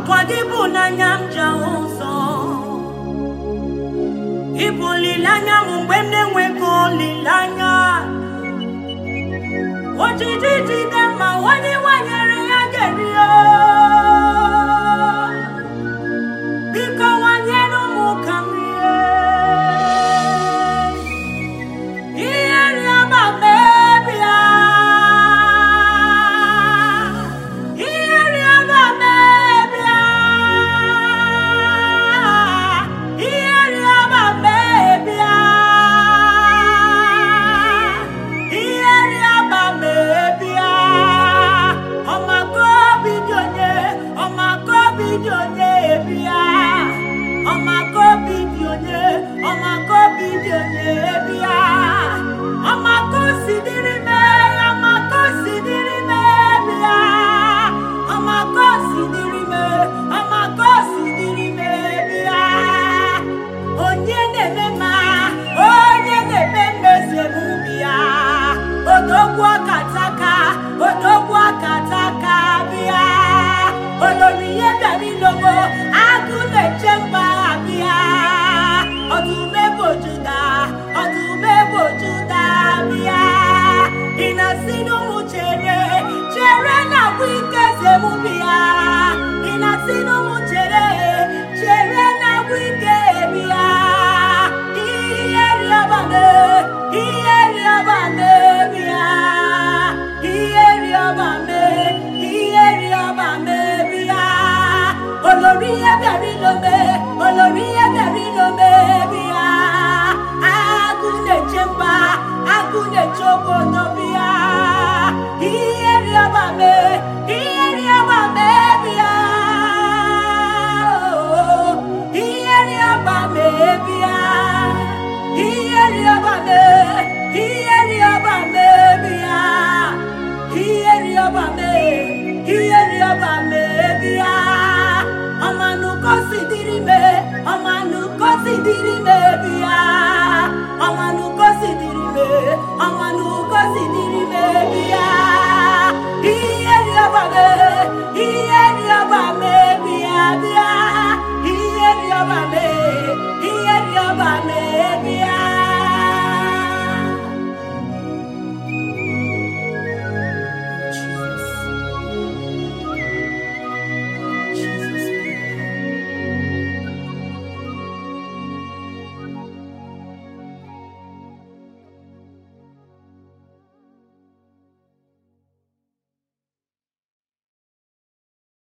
ọkwa gị bụ n'anya m ji ahụ ụzọ ịbụ olileanya m mgbe m na-enweghị olileanya ojiji jide ma onye nwanyere ya ga-eri ya biko nwanyere ụmụ ka m rie ihe rịọba mebia ihe rịọba mebia ihe rịọba mebia ihe rịọba mebia ọmaka obi dị onye ọmaka obi dị onye bịa ọmaka obi dị onye ọmaka obi dị onye bịa ọmaka osi dịrị me ọmaka osi dịrị me bịa ọmaka osi dịrị me ọmaka osi dịrị me bịa onye na-eme ma onye na-eme mmezi emume ya odogwu akataka odogwu akataka bịa olori ihe bịara ilogo agụ na-eche mba bịa ọdụm ebo juda ọdụm ebo juda bịa ị na-asị n'ụmụ chere chere na agwụ ike zemubi ya ị na-asị n'ụmụ chere chere na agwụ ike bịa ihe rịọbame ihe rịọbame bịa ihe rịọbame ihe rịọbame bịa olori ihe bịara ilome olori ihe bịara ilome bịa agụ na-eche mba agụ na-eche obodo bịa ihe rịọbame ihe rịọbame bịa ihe rịọbame bịa ihe rịọbame ihe rịọbame bịa ihe rịọbame ihe rịọbame bịa ọmanụkọ si dịrị me ọmanụkọ si dịrị me bịa ọmanụkọ si dịrị me ọmanụkọ si dịrị